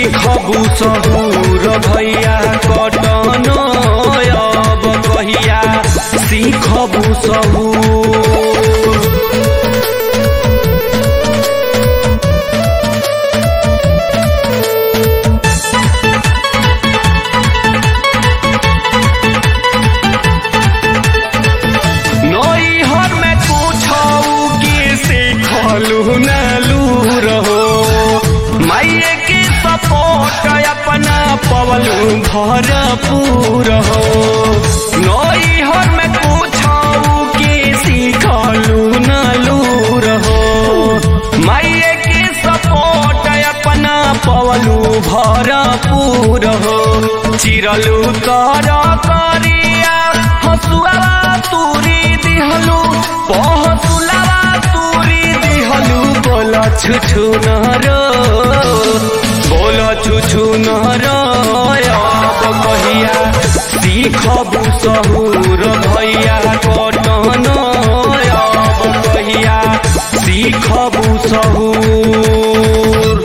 सीखबू सहूर भैया कटन अब कहिया सीखबू सहूर नैहर में पूछऊ के सीखलू नलू रहो माइए के सपोर्ट अपना पवलू भरपूर हो नैहर में पूछऊ के सीखलू नलू रहो माइए के सपोर्ट अपना पवलू भरपूर हो चिरलू तर करिया हसुआ तूरी दिहलू पहसुलावा तूरी दिहलू बोल छुछु नरो बोल छुछु नरो अब कहिया सीखबू सहूर भैया कटन अब कहिया सीखबू सहूर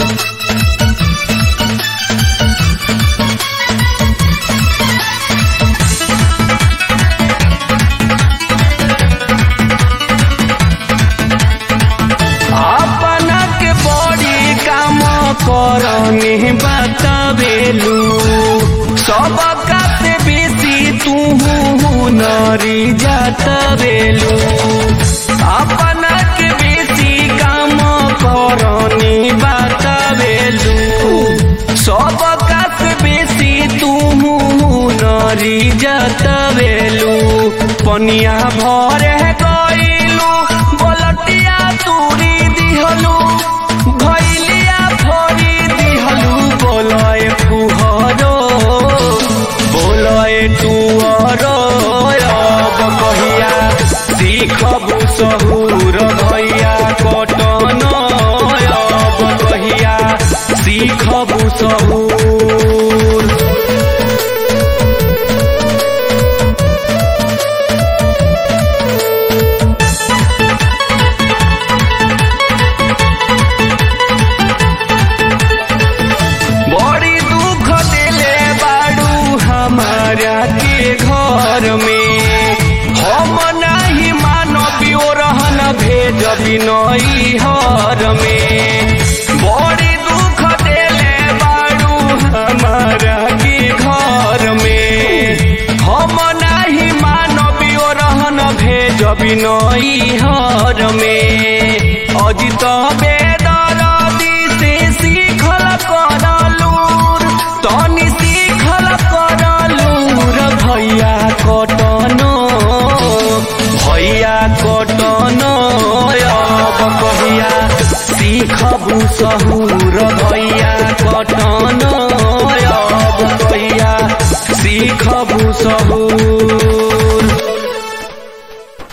अपना के बड़ी काम करने बतावेलू सबका से बेसी तू नरी जातवेलू अपना के बेसी काम करने बतावेलू सबका से बेसी तू नरी जातवेलू पनिया भरे गईलू बोलटिया तूरी दिहलू भैलिया फोरी दिहलू बोलए फुहरो बोलए टुअरो अब कहिया सीखबू सहूर भैया कटन अब कहिया सीखबू सहूर बड़ी दुख दिले बाड़ू हमारा के घर में हम नहीं मानबी ओ रहन भेजबी नई हर में बड़ी दुख दिले बाड़ू हमारा के घर में हम नहीं मानबी ओ रहन भेजबी नई हर में अजित बेदरदी से सीखल करलूर तनी सीखल करलूर भैया कटन भैया कटन अब कहिया सीखबू सहू